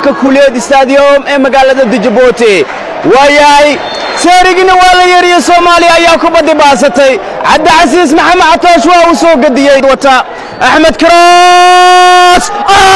garoonka kuliyad stadium ee magaalada dijabuuti waayahay seerigina waa la yeeriye soomaaliya ayaa kubaddi baasatay cabdicasiis maxamed catoosh waa uu soo gediyey wata axmed karoos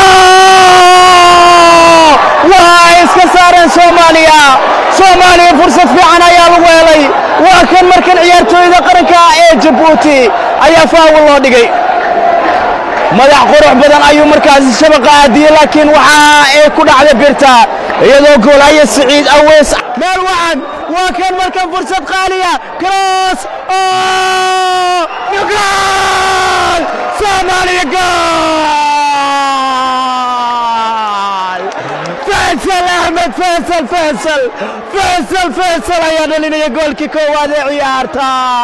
waa iska saareen soomaaliya soomaaliya fursad fiican ayaa lagu helay waa kan markan ciyaartooyda qaranka ee jabuuti ayaa faawul loo dhigay madax qurux badan ayuu markaasi shabaqa aadiyey laakiin waxa ay ku dhacday birta iyadoo goolaya siciid aweys meel wacan waa kan markan fursad qaaliya cross gool soomaaliya gool faysal axmed faysal faysal faysal faysal ayaa dhalinaya goolkii koowaad ee ciyaarta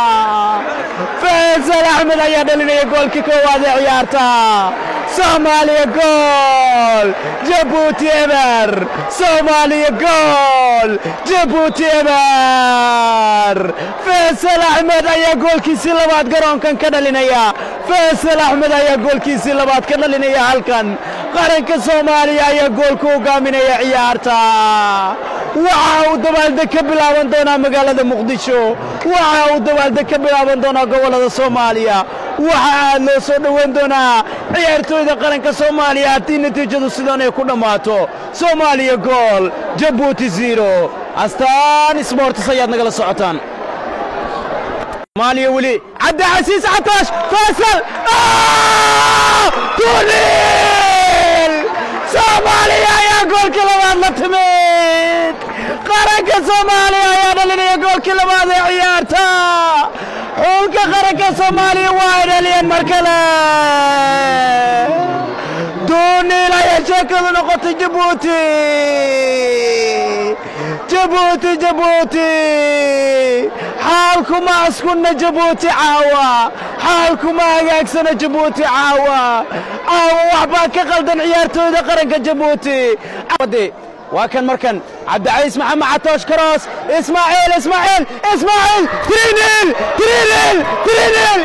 faysal axmed ayaa dhalinaya goolkii koowaad ee ciyaarta soomaaliya gool jabuuti eber soomaaliya gool jabuuti eber faysal axmed ayaa goolkiisii labaad garoonkan ka dhalinaya faysal axmed ayaa goolkiisii labaad ka dhalinaya halkan qaranka soomaaliya ayaa goolku hogaaminaya ciyaarta waxa uu dabaaldeg ka bilaaban doonaa magaalada muqdisho waxa uu dabaaldeg ka bilaaban doonaa gobollada soomaaliya waxa aad loo soo dhoweyn doonaa ciyaartooyda qaranka soomaaliya haddii natiijadu sidan ay ku dhammaato soomaaliya gool jabuuti ziro astaan sbortis ayaad nagala socotaan soomaaliya weli cabdicasiis catoosh faysal tuulil soomaaliya ayaa goolkii labaad la timid qaranka soomaaliya ayaa dhalinaya goolkii labaad ee ciyaarta xulka qaranka soomaaliya waa ay dhaliyeen mar kale duuniil ayaa sheekadu noqotay jabuuti jabuuti jabuuti xaalkuma askunna jabuuti caawa xaalkuma hagaagsana jabuuti caawa caawa waxbaa ka qaldan ciyaartooyda qaranka jabuuti waa kan markan cabdicaiis maxamed catoosh karoos ismaaciil ismaaciil ismaaciil trinil trinil trinil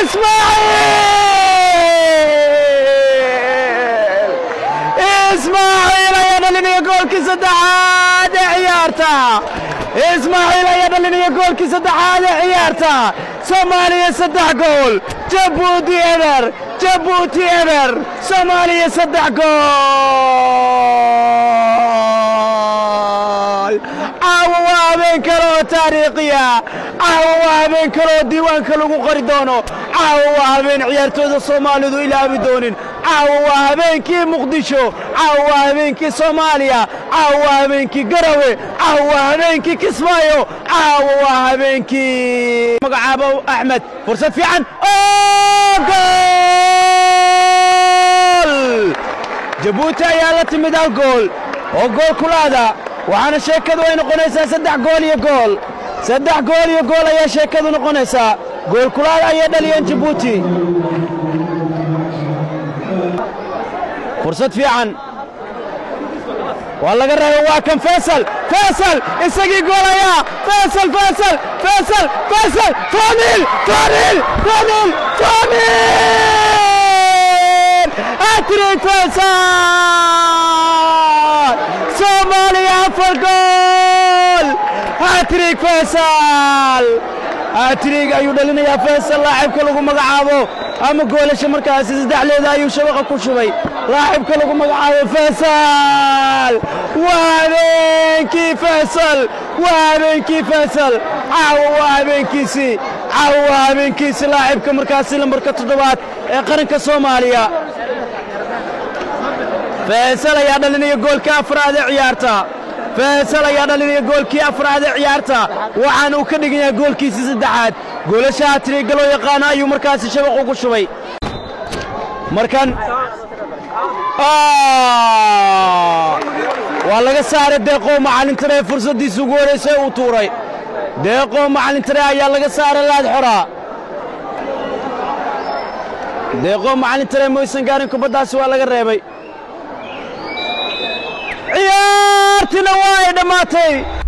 ismaaciil ismaaciil ayaa dhalinaya goolkii saddexaad ee ciyaarta ismaaciil ayaa dhalinaya goolkii saddexaad ee ciyaarta soomaaliya saddex gool jabuuti eber jabuuti eber soomaaliya saddex gool caawa waa habeen kale oo taariikhiya caawa waa habeen kale oo diiwaanka lagu qori doono caawa waa habeen ciyaartooyda soomaalidu ilaabi doonin caawa waa habeenkii muqdisho caawa waa habeenkii soomaaliya caawa waa habeenkii garawe caawa waa habeenkii kismaayo caawa waa habeenkii magacaabo axmed fursad fiican oo gool jabuuti ayaa la timid hal gool oo gool kulaada waxaana sheekadu ay noqonaysaa saddex gool iyo gool saddex gool iyo gool ayaa sheekadu noqonaysaa gool kulaada ayay dhaliyeen jabuuti fursad fiican waa laga reebay waa kan faysal faysal isagii goolayaa faysal faysal faysal faysal toonil toonil toonil toonil hatrik faysal soomaaliya afar gool hatrik faysal hatrig ayuu dhalinayaa faysal laacibka lagu magacaabo ama goolasha markaasi saddexleeda ayuu shabaqa ku shubay laacibka lagu magacaabo faysal waa habeenkii faysal waa habeenkii faysal caawa waa habeenkiisii caawa waa habeenkiisii laacibka markaasi lambarka toddobaad ee qaranka soomaaliya faysal ayaa dhalinaya goolka afraad ee ciyaarta faysal ayaa dhalinaya goolkii afraad ee ciyaarta waxaana uu ka dhigan yahay goolkiisii saddexaad goolasha hatriga loo yaqaano ayuu markaasi shabaq ugu shubay markan waa laga saaray deeqoo macallintare ee fursaddiisa ugu horraysay uu tuuray deeqoo macallintare ayaa laga saaray laad xoraa deeqoo macallintare maysan gaarin kubaddaasi waa laga reebay ciyaartina waa ay dhammaatay